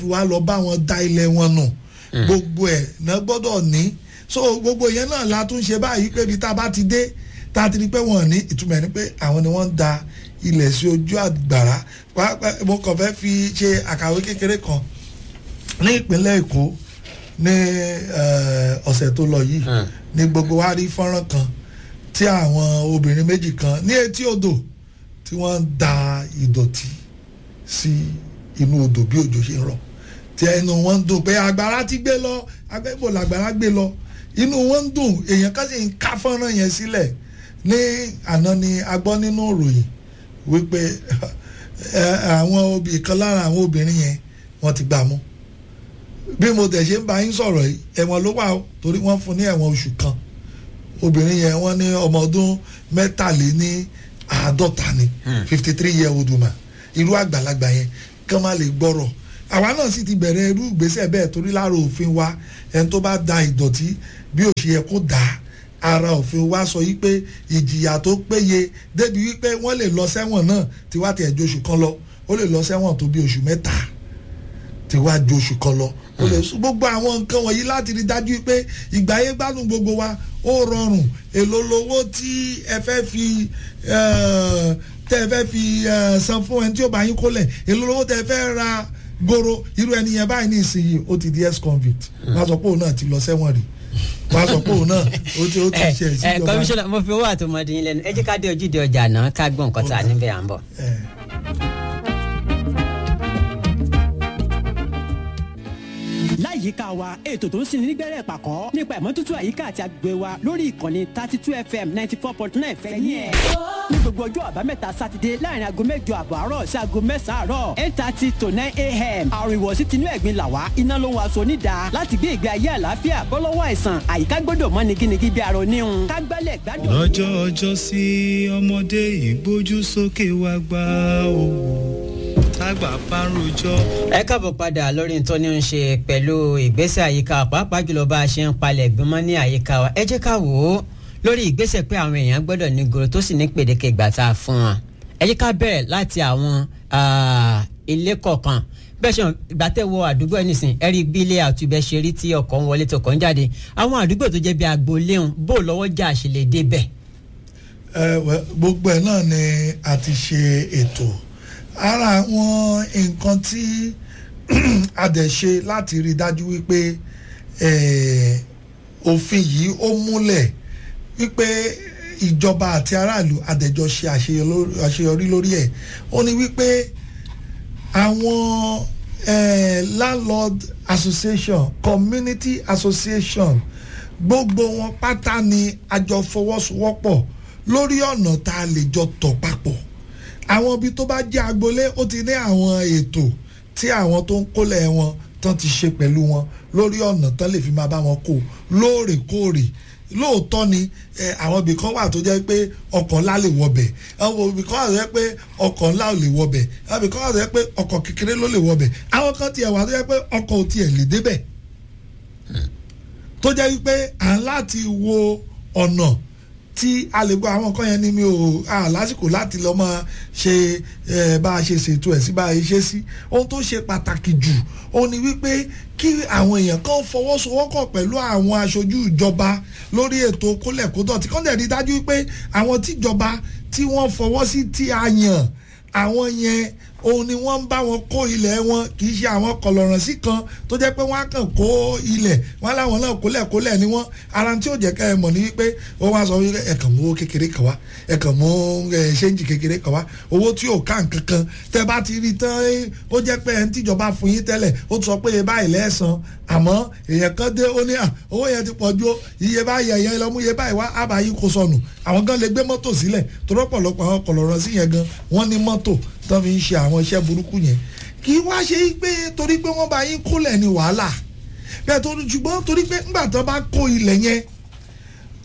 wá lọ bá wọn da ilẹ̀ wọn nù gbogbo ẹ̀ náà gbọ́dọ̀ ní so gbogbo yẹn náà la tún ṣe báyìí pé ibi tá a bá ti dé tá a ti rí pé wọ́n ní ìtumọ̀ ẹ̀ ni pé àwọn ni wọ́n ń da ilẹ̀ sí ojú àgbàrá pàápàá mo kàn fẹ́ fi ṣe àkàwé kékeré kan ní ìpínlẹ̀ Èkó ní ọ̀sẹ̀ tó lọ yìí ní gbogbo wa rí fọ́nrán kan tí àwọn obìnrin méjì kan ní etí odò tí wọ́n ń da ìdọ̀tí sí inú odò bí òjò ṣe ń rọ̀ tí ẹnu wọn ń dùn pé agbára ti gbé lọ agbẹ́bò làgbára gbé lọ inú wọn ń dùn èèyàn kan sì ń ká fọ́nrán yẹn sílẹ̀ ní àná ni a gbọ́ nínú ìròyìn wípé àwọn obì kan lára àwọn obìnrin yẹn wọ́n ti gbà mú bí mo tẹ̀ ṣe ń bá yín sọ̀rọ̀ yìí ẹ̀wọ̀n ló wà ó torí wọ́n fún ní ẹ̀wọ̀n oṣù kan obìnrin yẹn wọ́n ní ọmọ ọdún mẹ́tàléní àádọ́ta ni fifty three year old woman irú àgbàlagbà yẹn kán má lè gbọ́rọ̀ àwa náà sì ti bẹ̀rẹ̀ irú ìgbésẹ̀ bẹ́ẹ̀ torí lára òfin wa ẹni tó bá da ìdọ̀tí bí ó ṣe yẹ kó dà á ara òfin wa sọ yí pé ìjìyà tó péye débi wípé wọ́n lè lọ sẹ́wọ̀n náà tí wá tiẹ̀ ju oṣù kan lọ ó lè lọ sẹ́wọ̀n tó bí oṣù mẹ́ta tí wá ju oṣù kan lọ ó lè sún gbogbo àwọn nǹkan wọ̀nyí láti rí dájú pé ìgbà ayé gbádùn gbogbo wa ó rọrùn èlò lówó tí ẹ fẹ́ fi tẹ́ ẹ fẹ́ fi san fún ẹni tí ó bá yín kólẹ̀ èlò lówó tẹ́ ẹ fẹ́ ra goro irú ẹni yẹn báyìí ní ìsinyìí ó ti di ex convict wọ́n á sọ pé òun náà ti lọ sẹ́wọ̀n rí wọ́n á sọ pé òun náà ó ti ó ti ṣe ẹ ìsìnjọba. kọmíṣánná mo fi owó àtọmọdé yín lẹ́nu ẹ jẹ́ ká dé ojúde ọjà náà ká gbọ́n nǹkan tá a níbẹ̀ à ń bọ̀. láyìíká wa ètò tó ń sinmi nígbẹ́rẹ́ pàkọ́ nípa ìmọ́tótó àyíká àti agbègbè wa lórí ìkànnì thirty two fm ninety four point nine fẹ́yìn ẹ̀. ní gbogbo ọjọ́ àbámẹ́ta sátidé láàrin aago mẹ́jọ àbọ̀ àárọ̀ sí aago mẹ́sàn-án àárọ̀ eight thirty to nine a.m. àrùn ìwọ̀sí tinú ẹ̀gbin làwá iná ló ń wa aṣọ onídàá láti gbé ìgbé ayé àlàáfíà bọ́lọ́wọ́ àìsàn àyíká gbọ́dọ̀ mọ́ nigínigí bí arọ níhun ká gbálẹ̀ gbádùn. lọ́jọ́ ọjọ́ sí ọmọdé ìgbójú sókè wá gbá òwò tágbà bá ń rojọ́. ẹ káàbọ̀ padà lórí tó ní ń ṣe pẹ̀lú ìgbésẹ̀ àyíká pàápàá jùlọ bá a ṣe ń palẹ̀ gbọmọ́ ní àyíká wa ẹ jẹ́ ká wò ó lórí ìgbésẹ̀ pé àwọn èèyàn gbọ́dọ̀ ní goro tó sì ní pèdéke ìgbà tá a fún wọn ẹ jẹ́ ká bẹ̀rẹ̀ láti àwọn ah, ilé kọ̀ọ̀kan bẹ́ẹ̀ ṣe ìgbà tẹ́ wọ àdúgbò ẹ̀ nìsín ẹ rí bí ilé àtúbẹ̀ ṣe rí tí ọkọ̀ ń wọlé tó kàn ń jáde àwọn àdúgbò tó jẹ́ bí agboolé ń bò lọ́wọ́ jà ṣe lè débẹ̀. ẹ wẹ gbogbo ẹ náà ni a ti ṣe ètò ara àwọn nǹkan tí a dẹ̀ ṣe láti rí i dájú wípé eh, òfin yìí ó múlẹ̀ wípé ìjọba àti aráàlú àdẹ̀jọ ṣe àṣeyọrí- àṣeyọrí lórí ẹ̀ ó ní wípé àwọn eh, landlord association community association gbogbo wọn pátá ni a jọ fọwọ́sowọ́pọ̀ lórí ọ̀nà tá a lè jọ tọ̀ papọ̀ àwọn ibi tó bá jẹ́ agboolé ó ti ní àwọn ètò tí àwọn tó ń kólẹ̀ wọn tán ti ṣe pẹ̀lú wọn lórí ọ̀nà tán lè fi máa bá wọn kó lóòrèkóòrè lóòótọ́ ni ẹ, àwọn ibì kan wà tó jẹ́ pé ọkọ̀ ńlá lè wọbẹ̀ àwọn ibì kan wà tó jẹ́ pé ọkọ̀ ńlá ò lè wọbẹ̀ àwọn ibì kan wà tó jẹ́ pé ọkọ̀ kékeré ló lè wọbẹ̀ àwọn kan tiẹ̀ wà tó jẹ́ pé ọkọ̀ ò tiẹ̀ lè débẹ̀ tó jẹ́ wípé à ń láti wo ọ̀nà tí a lè gbọ́ àwọn nǹkan yẹn ni mi ò à lásìkò láti lọ́ máa ṣe ẹ, bá a ṣe ṣètò ẹ̀ sí bá a ṣe sí ohun tó ṣe pàtàkì jù ó ní wípé kí àwọn èèyàn kan fọwọ́sowọ́pọ̀ pẹ̀lú àwọn aṣojú ìjọba lórí ètò kólẹ̀kódọ̀ tí kọ́ńdẹ̀ rí dájú wípé àwọn tíjọba tí wọ́n fọwọ́ sí tí a yàn àwọn yẹn òun ni wọ́n ń bá wọn kó ilẹ̀ wọn kì í ṣe àwọn kọlọ̀ràn sí kan tó jẹ́ pé wọ́n á kàn kó ilẹ̀ wọ́n láwọn náà kólẹ̀ kólẹ̀ ni wọ́n ara tí ò jẹ́ ká ẹ mọ̀ ní wípé ó wá sọ wípé ẹ kàn mú owó kékeré kan wá ẹ kàn mú ẹ ṣéǹjì kékeré kan wá owó tí ò ká nǹkan kan tẹ bá ti rí tán ẹ, ó jẹ́ pé ẹni tíjọba fún yín tẹ́lẹ̀ ó sọ pé iye báyìí lẹ́sàn àmọ́ èèyàn kan dé ó ní à owó yẹn ti pọ̀ ju o, iye báyìí ẹ̀yẹ lọ mú iye báyìí wá àbáyé kó sọnù àwọn gan lè gbé mọ́tò sílẹ̀ tó rọ́pọ̀lọpọ̀ àwọn kọ̀lọ̀rọ̀ sí yẹn gan wọ́n ní mọ́tò tó fi ń ṣe àwọn iṣẹ́ burúkú yẹn kì í wá ṣe pé torí pé wọ́n bá yín kólẹ̀ ní wàhálà bẹ́ẹ̀ tó ṣùgbọ́n torí pé ńgbà tó bá kó ilẹ̀ yẹn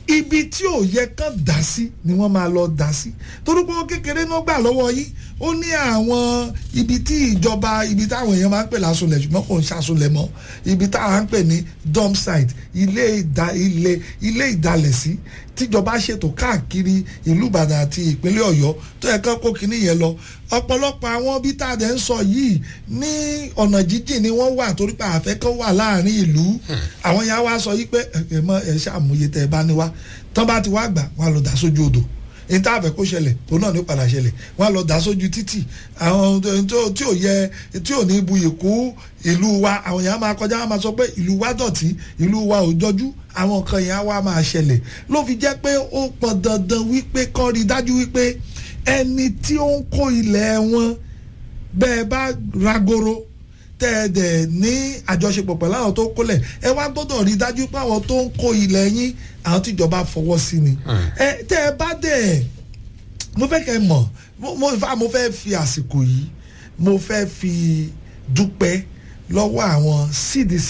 ibi tí ò yẹ kán dá sí ni wọ́n máa lọ dá sí torúkọ kékeré náà gbà lọ́wọ́ yín ó ní àwọn ibi tí ìjọba ibi táwọn èèyàn máa ń pè lásùnlẹ̀ ṣùgbọ́n kò ń ṣàsùnlẹ̀ mọ́ ibi táwọn ń pè ní dump site ilé ìdá ilé ilé ìdálẹ̀sí tíjọba ṣètò káàkiri ìlú Ìbàdàn àti ìpínlẹ̀ Ọ̀yọ́ tó yẹ kán kó kinní yẹn lọ ọ̀pọ̀lọpọ̀ àwọn bí tá a dẹ̀ ń sọ yìí ní ọ̀nà jíjìn ni wọ́n wà torí pé àfẹ́ kan wà láàrin ìlú àwọn yẹn á wá sọ yìí pé ẹ mọ ẹ ṣàmúyẹ tẹ ẹ bá ní wá tán bá ti wá gbà wọn á lọ dà sójú odò ní tá a fẹ́ kó ṣẹlẹ̀ òun náà ní padà ṣẹlẹ̀ wọn á lọ dà sójú títì àwọn tí ò yẹ tí ò ní buyì kú ìlú wa àwọn yẹn á máa kọjá wọn máa sọ pé ìlú wa dọ̀tí ìlú wa ò jọjú àwọn nǹkan yẹn á wá máa ṣẹlẹ̀ ló fi jẹ́ pé ó pọn dandan wípé kọ́ rí dájú wípé ẹni tí ó ń kó ilẹ̀ wọn bẹ́ẹ̀ bá ragoro tẹ́ ẹ dẹ̀ ní àjọṣepọ̀ pẹ̀lú àwọn tó ń kólẹ̀ ẹ wá gbọ́dọ̀ rí dájú pé àwọn tó ń kó ilẹ̀ yín àwọn tíjọba fọwọ́ sí ni ẹ tẹ́ ẹ bá dẹ̀ mo fẹ́ kẹ́ ẹ mọ̀ mo fà mo fẹ́ fi àsìkò yìí mo fẹ́ fi dúpẹ́ lọ́wọ́ àwọn CDC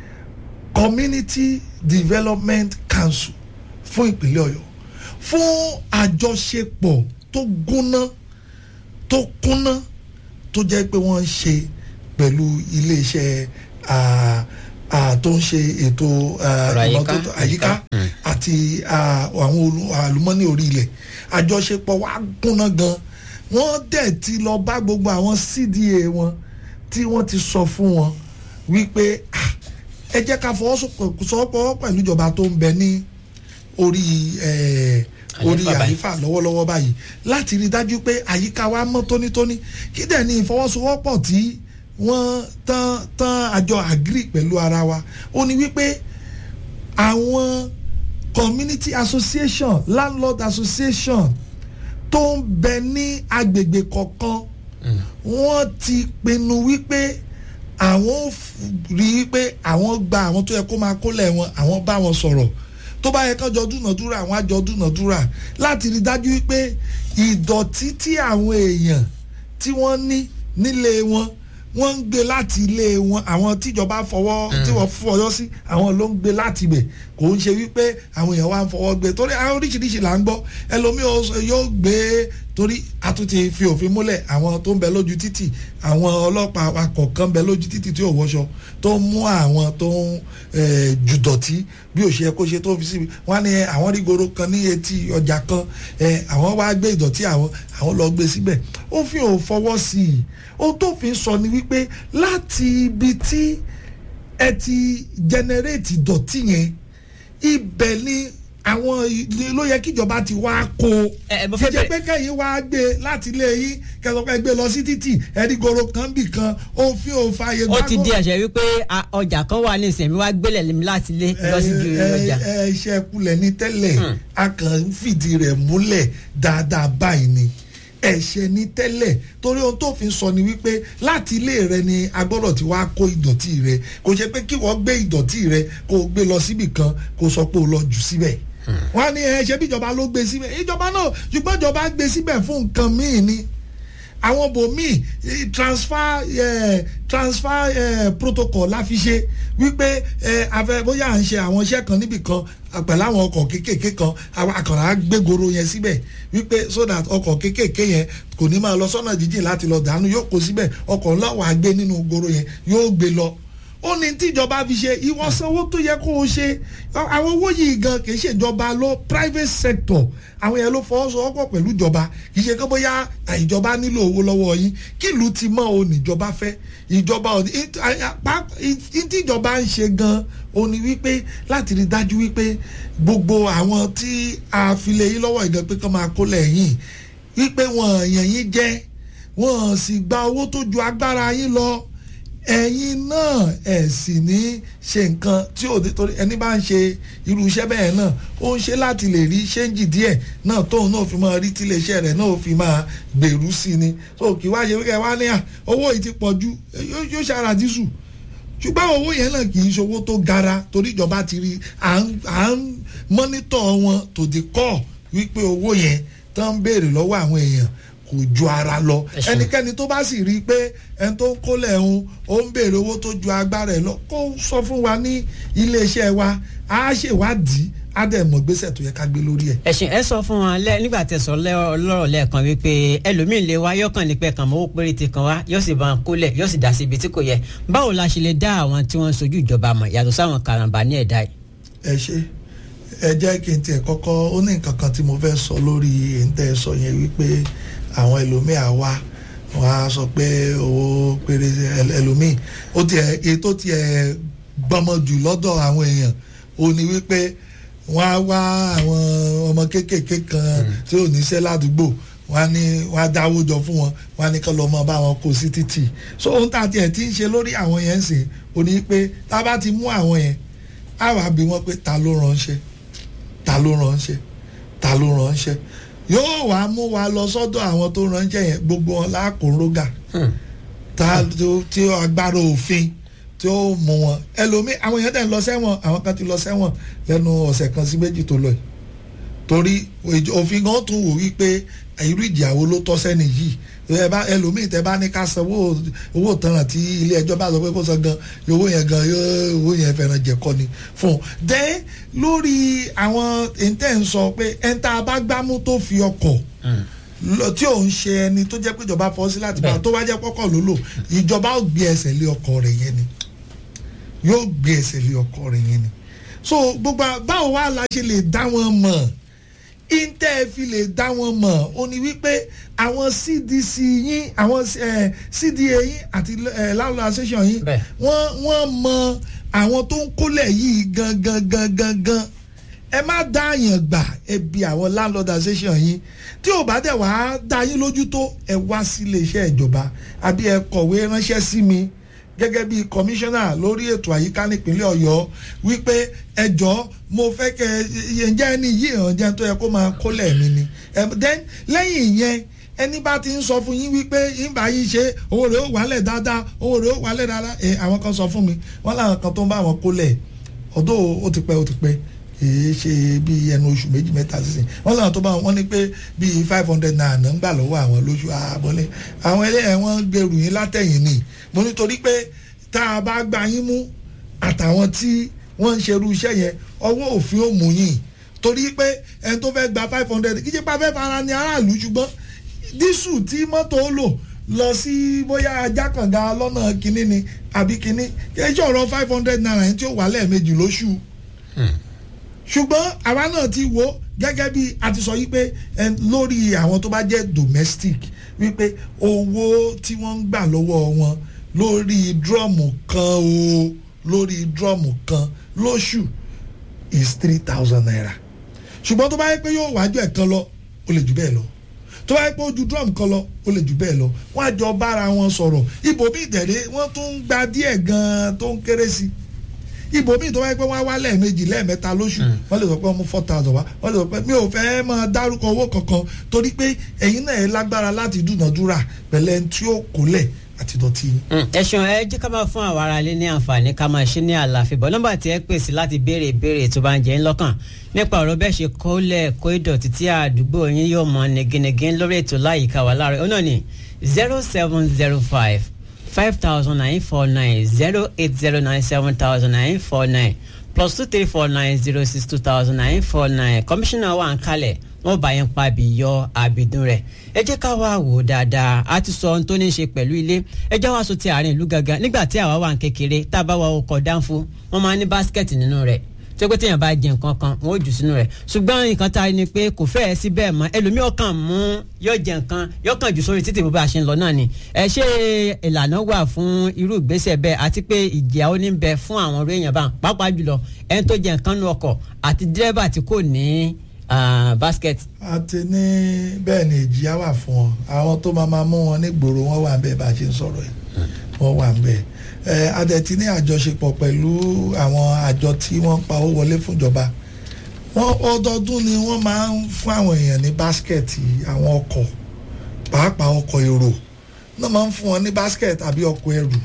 Community Development Council fún ìpínlẹ̀ Ọ̀yọ́ fún àjọṣepọ̀ tó gúnná tó kúnná tó jẹ́ pé wọ́n ń ṣe pẹ̀lú iléeṣẹ́ tó ń ṣe ètò ìmọ́tótó àyíká àti àwọn àlùmọ́nì orí ilẹ̀ àjọṣepọ̀ wa kúnná gan wọ́n dẹ̀ ti lọ bá gbogbo àwọn CDA wọn tí wọ́n ti sọ fún wọn wípé ẹ jẹ́ ká fọwọ́sowọ́pọ̀ pẹ̀lú ìjọba tó ń bẹ ní orí orí àyífà lọ́wọ́lọ́wọ́ báyìí láti rí dájú pé àyíká wa mọ́ tónítóní kí dẹ̀ ní ìfọwọ́sowọ́pọ̀ tí wọ́n tán tán àjọ agri pẹ̀lú ara wa ó ní wípé àwọn community association landlord association tó ń bẹ ní agbègbè kọ̀ọ̀kan wọ́n ti pinnu wípé àwọn rí i pé àwọn gba àwọn tó yẹ kó máa kólẹ̀ wọn àwọn bá wọn sọ̀rọ̀ tó bá yẹ kán jọ dúnàdúrà àwọn àjọ dúnàdúrà láti rí dájú wípé ìdọ̀tí tí àwọn èèyàn tí wọ́n ní nílé wọn wọ́n ń gbé láti ilé wọn àwọn tíjọba fọwọ́ tí wọ́n fọyọ́ sí àwọn ló ń gbé láti ibẹ̀ kò ń ṣe wípé àwọn èèyàn wá ń fọwọ́ gbé torí àwọn oríṣiríṣi là ń gbọ́ ẹlòmíì yóò gbé torí a tún ti fi òfin múlẹ̀ àwọn tó ń bẹ lójú títì àwọn ọlọ́pàá awakọ̀ kan bẹ lójú títì tí ò wọṣọ tó ń mú àwọn tó ń jùdọ̀tí bí ò ṣe yẹ kó ṣe tó fi síbi wọ́n ní àwọn rí goro kan ní etí ọjà kan àwọn wá gbé ìdọ̀tí àwọn àwọn lọ gbé síbẹ̀ òfin ò fọwọ́ sí i ohun tó fi sọ ni wípé láti ibi tí ẹ ti generate ìdọ̀tí yẹn ibẹ̀ ni àwọn ló yẹ kíjọba ti wá kó kíjẹ pé kẹyìn wá gbé láti ilé yín kẹsàn-án gbé lọ sí títì ẹni goro kan bì kan òfin òfààyè ó ti di àṣẹ wípé ọjà kan wà ní ìsẹ̀mí wá gbélé láti ilé lọ sí ju ọjà. ẹ ṣe kulẹ̀ ní tẹ́lẹ̀ a kàn ń fìdí rẹ̀ múlẹ̀ dáadáa báyìí ni ẹ̀ṣẹ̀ ní tẹ́lẹ̀ torí ohun tó fi sọ ni wípé láti ilé rẹ ni a gbọ́dọ̀ ti wá kó ìdọ̀tí rẹ kò ṣe pé kí wọ́n gbé ìdọ̀tí rẹ kó o gbé lọ síbì kan kó o sọ pé o lọ jù síbẹ̀ wọ́n á ní ẹ ṣe bí ìjọba ló gbé síbẹ̀ ìjọba náà ṣùgbọ́n ìjọba gbé síbẹ̀ fún nǹkan míì ni àwọn bòmíì transfer eh, transfer eh, protocol la fi ṣe wípé eh, afẹ bóyá à ń ṣe àwọn iṣẹ́ kan níbì kan pẹ̀lú àwọn ọkọ̀ kéékèèké kan àkàrà gbégoro yẹn síbẹ̀ wípé so that ọkọ̀ kéékèèké yẹn kò ní máa lọ sọ́nà jíjìn láti lọ dànù yóò kó síbẹ̀ ọkọ̀ ńlá wàá gbé nínú goro yẹn yóò gbé lọ ó ní tíjọba fi ṣe ìwọ sanwó tó yẹ kó o ṣe àwọn owó yìí gan kì í ṣèjọba ló private sector àwọn yẹn ló fọwọ́sowọ́pọ̀ pẹ̀lú ìjọba kì í ṣe kó bóyá ìjọba nílò owó lọ́wọ́ yín kí ìlú ti mọ́ o níjọba fẹ́ ìjọba ò ní tíjọba ń ṣe gan o ní wípé láti rí dájú wípé gbogbo àwọn tí a fi lé yín lọ́wọ́ ìdán pé kán máa kó lẹ́yìn wípé wọ́n yàn yín jẹ́ wọ́n sì gba owó tó ju agbára yín lọ ẹ̀yin náà ẹ̀ sì ní ṣe nǹkan tí ò torí ẹni bá ń ṣe irú iṣẹ́ bẹ́ẹ̀ náà ó ń ṣe láti lè rí ṣéǹjì díẹ̀ náà tóun náà fi máa rí tíléeṣẹ́ rẹ̀ náà fi máa gbèrú sí ni so kì í wá ṣe wíkẹ́ wá ní à owó yìí ti pọ̀ ju yóò ṣara dísù ṣùgbọ́n owó yẹn náà kì í ṣe owó tó gara torí ìjọba ti rí à ń mọ́nítọ̀ wọn to the core wípé owó yẹn tó ń béèrè lọ́wọ́ àwọn èèyàn kò ju ara lọ ẹnikẹ́ni tó bá sì rí i pé ẹni tó ń kólẹ̀ ń ó ń béèrè owó tó ju agbára ẹ̀ lọ kó sọ fún wa ní iléeṣẹ́ wa á ṣèwádìí á dẹ̀ mọ̀ gbèsè tó yẹ ká gbé lórí ẹ̀. ẹ̀sìn ẹ sọ fún wọn lẹ nígbà tẹ́ sọ lẹ́- lọ́rọ̀ lẹ́ẹ̀kan wípé ẹlòmíín lè wá yọkàn nípẹ́ kan mọ́wó péréte kan wá yóò sì bá wọn kólẹ̀ yóò sì dá sí ibi tí kò yẹ báwo la ṣe lè dá àwọn tí wọ́n ń sojú ìjọba mọ̀ yàtọ̀ sáwọn karambà ní ẹ̀dá yìí. ẹ ṣe ẹ jẹ́ kí n tiẹ̀ kọ́kọ́ ó ní nǹkan kan tí mo fẹ́ sọ lórí èyí sọ yẹn wípé àwọn ẹlòmíà wá wọn á sọ pé owó péré ẹl- ẹlòmíì ó tiẹ̀ èyí tó tiẹ̀ gbọmọ jù lọ́dọ̀ àwọn èèyàn ó ní wípé wọ́n á wá àwọn ọmọ kéékèèké kan tí ò níṣẹ́ ládùúgbò wọ́n á ní wọ́n á dáwó jọ fún wọn wọ́n á ní kán lọ mọ bá wọn kó sí títì so ohun tá a tiẹ̀ ti ń ṣe lórí àwọn yẹn ń sìn ó ní pé tá a bá ti mú àwọn yẹn á wàá bí wọ́n pé ta ló ránṣẹ́ ta ló ránṣẹ́ ta ló ránṣẹ́ yóò wá mú wa lọ sọ́dọ̀ àwọn tó ránṣẹ́ yẹn gbogbo wọn lákòórógà ta tó- tí agbára òfin tí ó mú wọn ẹlòmíì àwọn èèyàn dẹ̀ ń lọ sẹ́wọ̀n àwọn kan ti lọ sẹ́wọ̀n lẹ́nu ọ̀sẹ̀ kan sí méjì tó lọ yìí torí ìj- òfin gan tún wò wípé irú ìjìyàwó ló tọ́ sẹ́ni yìí ẹ bá ẹlòmíì tẹ bá ní ká san owó owó tanràn tí ilé ẹjọ́ bá sọ pé kó san gan owó yẹn gan yóò- owó yẹn fẹ́ràn jẹ̀kọ́ ni fún un. dẹ́ lórí àwọn èntẹ́ ń sọ pé ẹ̀ńtà bá gbámú tó fi ọkọ̀ lọ tí ò ń ṣe ẹni tó jẹ́ pé ìjọba fọ́ sí láti bá Bẹ́ẹ̀. tó bá jẹ́ pọ́kọ̀ ló lò ìjọba ó gbé ẹsẹ̀ lé ọkọ̀ rẹ̀ yẹn ni yóò gbé ẹsẹ̀ lé ọkọ̀ rẹ̀ yẹn ni so gbogbo à- báwo wá la ṣe lè dá wọn mọ̀ intel fi lè dá wọn mọ̀ ó ní wípé àwọn cdc yín àwọn eh, cda yín àti eh, landlord association yín Bẹ́ẹ̀. wọ́n wọ́n mọ àwọn tó ń kólẹ̀ yìí gangan gangan gan ẹ má dá àyàn gbà ẹ bi àwọn landlord association yín tí ò bá dẹ̀ wá dá yín lójú tó ẹ wá sí iléeṣẹ́ ìjọba àbí ẹ kọ̀wé ránṣẹ́ sí mi gẹ́gẹ́ bí kọmíṣánná lórí ètò àyíká nípínlẹ̀ ọ̀yọ́ wípé ẹjọ́ mo fẹ́ kẹ ǹjẹ́ ẹni yìí hàn jẹ́ tó yẹ kó máa kólẹ̀ mi ni Em, then lẹ́yìn ìyẹn ẹni bá ti ń sọ fún yín wípé ìgbà yìí ṣe owó rẹ̀ ó wálẹ̀ dáadáa owó rẹ̀ ó wálẹ̀ dáadáa ẹ àwọn kan sọ fún mi wọ́n láwọn kan tó ń bá wọn kólẹ̀ ọ̀dọ́ ó ti pẹ́ ó ti pẹ́ kìí ṣe bí ẹnu oṣù méjì mẹ́ta sísìn wọ́n làwọn tó bá wọn ní pé bíi five hundred naira ń gbà lọ́wọ́ àwọn lóṣù àbọ̀lé àwọn ẹlẹ́yìn wọn gbèrú yín látẹ̀yìn ni mo nítorí pé tá a bá gba yín mú àtàwọn tí wọ́n ń ṣerú iṣẹ́ yẹn ọwọ́ òfin ò mú yín torí pé ẹni tó fẹ́ gba five hundred kí ṣe pa fẹ́ fara ní aráàlú ṣùgbọ́n dísù tí mọ́tò ó lò lọ sí bóyá ajákànga lọ́nà kínní ni àbí kínní kí ẹ ṣe ọ̀rọ̀ five hundred naira yẹn tí ó wà lẹ́ẹ̀mejì lóṣù ṣùgbọ́n àwa náà ti wo gẹ́gẹ́ bí a ti sọ yí pé ẹ, lórí àwọn tó bá jẹ́ domestic wípé owó tí wọ́n ń gbà lọ́wọ́ wọn lórí drọ́ọ̀mù kan o lórí drọ́ọ̀mù kan lóṣù is three thousand naira ṣùgbọ́n tó bá yẹ pé yóò wájú ẹ̀ kan lọ ó lè jù bẹ́ẹ̀ lọ tó bá yẹ pé ojú drum kan lọ ó lè jù bẹ́ẹ̀ lọ wọ́n á jọ bára wọn sọ̀rọ̀ ibòmí ìtẹ̀lé wọ́n tún ń gba díẹ̀ gan-an tó ń kéré sí i ibòmí tó bá yẹ pé wọ́n á wá lẹ́ẹ̀mejì lẹ́ẹ̀mẹ́ta lóṣù wọ́n lè sọ pé wọ́n mú four thousand wá wọ́n lè sọ pé mi ò fẹ́ máa dárúkọ owó kankan torí pé ẹ̀yin náà ẹ lágbára láti dúnàdúrà pẹ̀lẹ́ ẹni tí ó kólẹ̀ àti dọ̀tí yín. ẹ ṣeun ẹ jẹ́ ká máa fún àwọn ará ilé ní àǹfààní ká máa ṣe ní àlàáfíà bọ́ nọ́mbà tí ẹ pèsè láti béèrè ìbéèrè tó bá ń jẹ́ ń lọ́kàn nípa ọ̀rọ̀ bẹ́ẹ̀ ṣe kólẹ̀ kó ìdọ̀tí tí àdúgbò yín yóò mọ negenege lórí ètò láyìíká wa láàárọ̀ ọ̀nà ni zero seven zero five five thousand nine four nine zero eight zero nine seven thousand nine four nine plus two three four nine zero six two thousand nine four nine kọmíṣánná wa ń kalẹ̀ wọ́n bá yẹn pa bí yọ àbìdún rẹ̀ ẹ jẹ́ ká wá wò ó dáadáa a ti sọ ohun tó ní í ṣe pẹ̀lú ilé ẹ jẹ́ wá sọ ti àárín ìlú gangan nígbà tí àwa wà ń kékeré tá a bá wa ọkọ̀ dánfó wọ́n máa ní báskẹ̀tì nínú rẹ̀ tó pé téèyàn bá jẹ nǹkan kan wọ́n ó jù sínú rẹ̀ ṣùgbọ́n nǹkan tá a rí ni pé kò fẹ́ẹ̀ sí bẹ́ẹ̀ mọ́ ẹlòmíì ọkàn mú yọ jẹ nǹkan yọ kàn jù sórí títì bó bá a ṣe ń lọ náà ni ẹ ṣé ìlànà wà fún irú ìgbésẹ̀ bẹ́ẹ̀ àti pé ìjìyà ó ní bẹ fún àwọn orí èèyàn bá pàápàá jùlọ ẹni tó jẹ nǹkan nú ọkọ̀ àti dírẹ́bà tí kò ní ah, basket. àti ní bẹ́ẹ̀ ni ìjìyà wà fún wọn àwọn tó máa máa mú wọn nígboro wọn wà ń bẹ́ẹ̀ bá a ṣe ń sọ̀rọ̀ yìí wọ́n wà ń bẹ́ẹ̀ ẹ adẹ̀tí ní àjọṣepọ̀ pẹ̀lú àwọn àjọ tí wọ́n ń pa owó wọlé fúnjọba wọ́n ọdọọdún ni wọ́n máa ń fún àwọn èèyàn ní báskẹ̀tì àwọn ọkọ̀ pàápàá ọkọ̀ èrò náà máa ń fún wọn ní báskẹ̀tì àbí ọkọ̀ ẹrù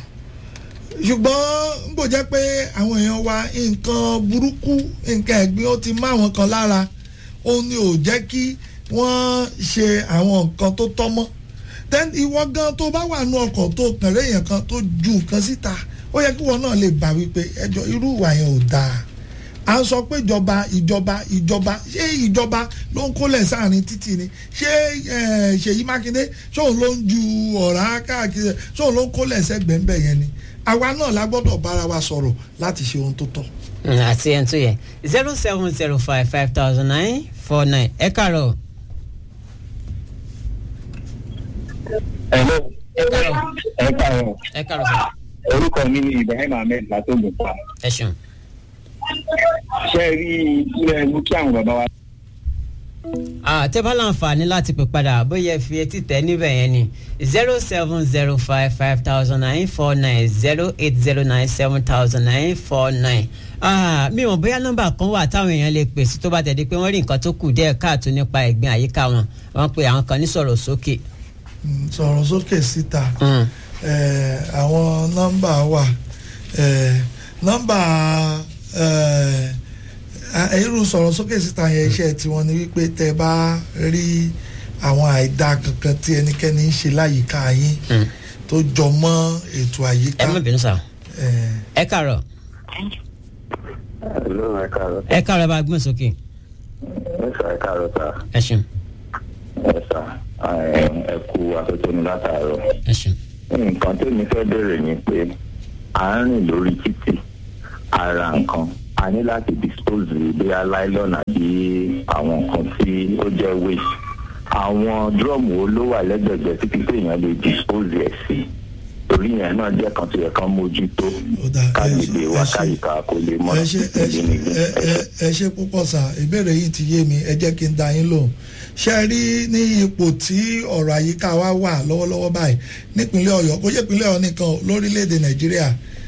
ṣùgbọ́n n kò jẹ́ pé àwọn èèyàn wa nǹkan burúkú nǹkan ẹ̀gbin ó ti má àwọn kan lára ó ní ò jẹ́ kí wọ́n ṣe àwọn nǹkan tó tọ́ mọ́ then ìwọ gan tó bá wà nú ọkọ̀ tó kàn rẹ́ èèyàn kan tó ju nǹkan síta ó yẹ kí wọn náà lè bá wípé ẹjọ́ irú ìwà yẹn ò dáa à ń sọ pé ìjọba ìjọba ìjọba ṣé ìjọba ló ń kólẹ̀ sáàrin títì ni ṣé eh, Ṣèyí Mákindé ṣóun ló ń ju ọ̀rá káàkiri ṣóun ló ń kólẹ̀ sẹ́gbẹ̀ẹ́ yẹn ni àwa náà la gbọ́dọ̀ bára wa sọ̀rọ̀ láti ṣe ohun tó tọ́. Mm, àti ẹni tó yẹ zero seven zero five five thousand nine four nine ẹ kàárọ̀ Hello. ẹ kàárọ̀ ẹ káàárọ̀ ẹ kàárọ̀ sọ orúkọ mi ni Ibrahim Ahmed látògùn pa ẹ ṣeun. ṣe é rí ilé mú kí àwọn bàbá wa. àtẹ́bá láǹfààní láti pè padà bóyá ẹ fi etí tẹ̀ níbẹ̀ yẹn ni zero seven zero five five thousand nine four nine zero eight zero nine seven thousand nine four nine. mi ò bóyá nọ́mbà kan wà táwọn èèyàn lè pè sí tó bá tẹ̀lé pé wọ́n rí nǹkan tó kù díẹ̀ káàtó nípa ẹ̀gbin àyíká wọn wọ́n pe àwọn kan ní sọ̀rọ̀ sókè. Mm, sọ̀rọ̀ sókè síta Mm. eh, àwọn nọ́mbà wà eh, nọ́mbà eh, a- irú sọ̀rọ̀ sókè síta yẹn iṣẹ́ tiwọn ni wípé tẹ bá rí àwọn àìdá kankan tí ẹnikẹ́ni ń ṣe láyìíká yín Mm. tó jọ mọ́ ètò àyíká ẹ má bínú sá eh, ẹ kàárọ̀ Hello, ẹ káàárọ̀. ẹ kàárọ̀ ẹ bá gbọ́n sókè ẹ sà ẹ káàárọ̀ sà ẹ ṣeun ẹ sà ẹ kú atótónu látàárọ̀. ẹ ṣeun. nǹkan tó ní fẹ́ bẹ̀rẹ̀ ni pé à ń rìn lórí títì ara nǹkan a ní láti dispose bóyá nylon àbí àwọn nǹkan tí ó jẹ́ waste àwọn drum wo ló wà lẹ́gbẹ̀gbẹ̀ títí tí èèyàn lè dispose ẹ̀ sí torí yẹn náà jẹ́ kan tó yẹ kán mójútó Ó dáa, ẹ kágbègbè ṣe- wa ẹ ṣe- káyìíká kó lè mọ́ ẹ ṣe ẹ ṣe ẹ ẹ- ẹ ṣe púpọ̀ sá ìbéèrè yìí ti yé mi ẹ jẹ́ kí n da yín lóhùn ṣe rí ní ipò tí ọ̀rọ̀ àyíká wa wà lọ́wọ́lọ́wọ́ báyìí nípínlẹ̀ ọ̀yọ́ kó jẹ́ ìpínlẹ̀ ọ̀yọ́ nìkan o, lórílẹ̀‐èdè nàìjíríà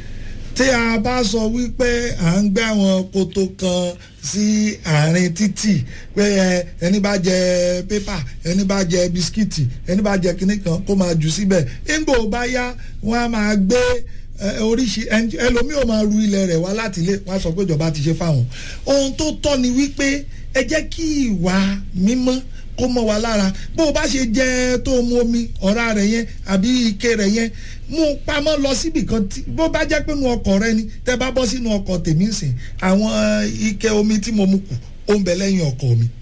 tí a bá sọ wípé à ń gbé àwọn koto kan sí àárín títì pé ẹ ẹni bá jẹ pépà ẹni bá jẹ bisikíìtì ẹni bá jẹ kinní kan kó máa jù síbẹ̀ nígbò bá yá wọ́n á máa gbé ẹ, oríṣi ẹn- ẹlòmíì ò máa ru ilẹ̀ rẹ̀ wá láti ilé wọ́n á sọ pé ìjọba ti ṣe fáwọn ohun tó tọ́ ni wípé ẹ jẹ́ kí ìwà mímọ́ kó mọ́ wa lára bó o bá ṣe jẹ tó o mu omi ọ̀rá rẹ̀ yẹn àbí ike rẹ̀ yẹn mú un pamọ́ lọ síbì kan tí bó bá jẹ́ pé nu ọkọ̀ rẹ ni tẹ́ bá bọ́ sínú ọkọ̀ tèmi sìn àwọn ike omi tí mo mu kù ó ń bẹ lẹ́yìn ọkọ̀ mi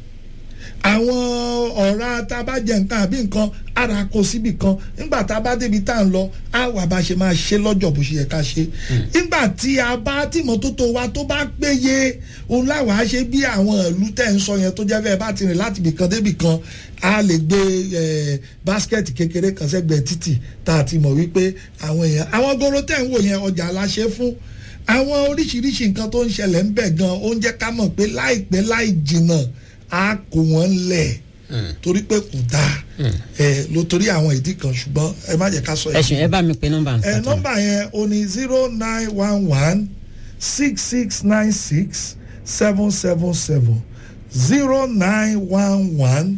àwọn ọ̀rá tá a bá jẹ nǹkan àbí nǹkan ara kó síbì kan nígbà tá a bá débi tá à ń lọ á wà bá ṣe máa ṣe lọ́jọ́ bó ṣe yẹ ká ṣe nígbà tí a bá tìmọ́tótó wa tó bá péye òun láwàá ṣe bí àwọn ìlú tẹ̀ ń sọ yẹn tó jẹ́ bẹ́ẹ̀ bá ti rìn láti ibì kan débì kan a lè gbé eh, báskẹ̀tì kékeré kan sẹ́gbẹ̀ẹ́ títì tá a ti mọ̀ wípé àwọn èèyàn àwọn goro tẹ̀ ń wò yẹn ọjà la ṣe fún àwọn oríṣiríṣi nǹkan tó ń ṣẹlẹ̀ ń bẹ̀ gan ó ń jẹ́ ká mọ̀ pé láìpẹ́ láì jìnnà á kó wọn lẹ̀ torí pé kò dáa ẹ ló torí àwọn ìdí kan ṣùgbọ́n ẹ má jẹ́ ká sọ ẹ ṣeun ẹ bá mi pe nọ́mbà ẹ nǹkan tó. nọ́mbà yẹn o ní zero nine one one six six nine six seven seven seven zero nine one one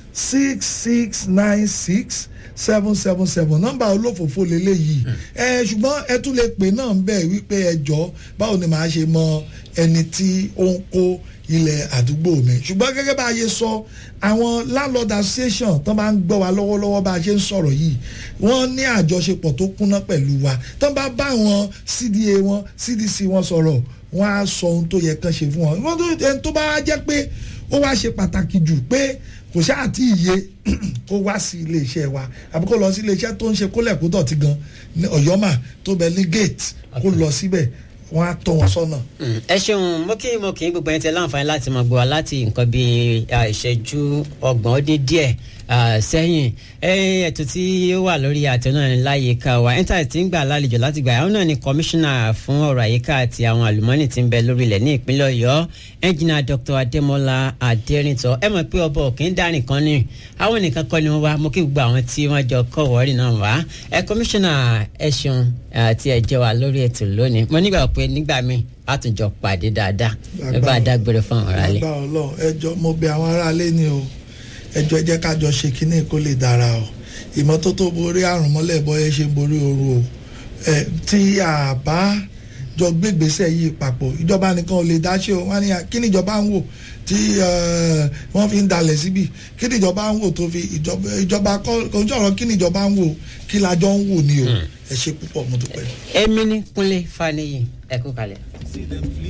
six six nine six seven seven seven nọ́mbà olófòfò lélẹ́yìí ẹ ṣùgbọ́n ẹ tún lè pè náà ń bẹ̀ wípé ẹ jọ báwo ni màá ṣe mọ ẹni tí ó ń kó ilẹ̀ àdúgbò mi ṣùgbọ́n gẹ́gẹ́ bá a ṣe sọ àwọn landlord association tó máa ń gbọ́ wa lọ́wọ́lọ́wọ́ bá a ṣe ń sọ̀rọ̀ yìí wọ́n ní àjọṣepọ̀ tó kúnná pẹ̀lú wa tó bá bá àwọn cda wọn cdc wọn sọ̀rọ̀ wọ́n á sọ ohun tó yẹ kán ṣe fún wọn wọ́n tó ẹni tó bá wá jẹ́ pé ó wá ṣe pàtàkì jù pé kò ṣáà tí ì yé kó wá sí iléeṣẹ́ wa àbí kó lọ sí iléeṣẹ́ tó ń ṣe kólẹ̀ kó dọ̀tí gan ní ọ̀yọ́mà tó bẹ ní gate kó lọ síbẹ̀ wọ́n á tọ́ wọn sọ́nà. Mm, ẹ ṣeun mo kí mo kì í gbogbo ẹni tẹ láǹfààní láti máa gbọ́ wa láti nǹkan bíi ah, ìṣẹ́jú ọgbọ̀n ó dín díẹ̀ ah, sẹ́yìn Eh, ètò tí ó wà lórí àtẹ náà ní láyìíká wa intanet ti ń gbà lálejò láti gbà àwọn náà ni kọmíṣánná fún ọ̀rọ̀ àyíká àti àwọn àlùmọ́ọ́nì tí ń bẹ lórílẹ̀ ní ìpínlẹ̀ ọ̀yọ́ ẹnjìnà dr adémọlá adérìntọ́ ẹ mọ̀ pé ọba òkè ń dá nìkan ní àwọn nìkan kọ́ ni wọ́n wá mo kí gbogbo àwọn tí wọ́n jọ kọ́ wọ́ọ̀rì náà wá ẹ kọmíṣánná ẹ ṣeun àti ẹ jẹ́ wa lórí ètò lónìí mo nígbà pé nígbà míì a tún jọ pàdé dáadáa ẹ bá a dágbére fún àwọn aráàlú. lágbára Ọlọ́run ẹjọ́ mo bẹ̀ àwọn aráalé ni o ẹjọ́ ẹ jẹ́ ká jọ ṣe kínní kó lè dára o ìmọ́tótó borí àrùn mọ́lẹ̀ bọ́yẹ ṣe ń borí ooru o ẹ tí a bá jọ gbégbèsè yìí papọ̀ ìjọba nìkan ò lè dá ṣe o wọ́n ní kí ni ìjọba ń wò tí eh, wọ́n fi ń dalẹ̀ síbi kí ni ìjọba ń wò tó fi ìjọba ìjọba kọ́ kò ń jọ̀rọ̀ kí ni ìjọba ń wò kí la jọ ń wò ni o ẹ ṣe púpọ̀ mo dúpẹ́. èmi ní kúnlé faniyi ẹ kú kalẹ̀.